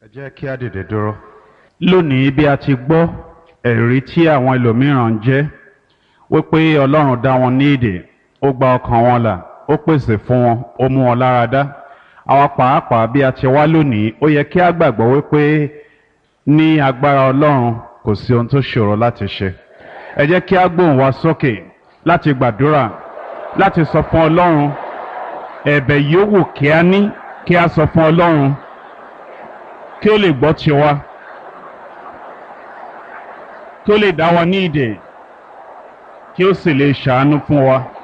jẹ́ kí á dìde dúró. lónìí bí a ti gbọ́ ẹ̀rí tí àwọn ẹlòmíràn ń jẹ́ wípé ọlọ́run dá wọn ní ìdè ó gba ọkàn wọn là ó pèsè fún wọn ó mú wọn lára dá àwa pàápàá bí a ti wá lónìí ó yẹ kí á gbàgbọ́ wípé ní agbára ọlọ́run kò sí ohun tó ṣòro láti ṣe ẹ jẹ́ kí á gbóhùn wa sókè láti gbàdúrà láti sọ fún ọlọ́run ẹ̀bẹ̀ yòówù kí á ní kí á sọ fún ọlọ́run kí ó lè gbọ́ tiwa kí ó lè dá wa ní ìdè kí ó sì lè ṣàánú fún wa.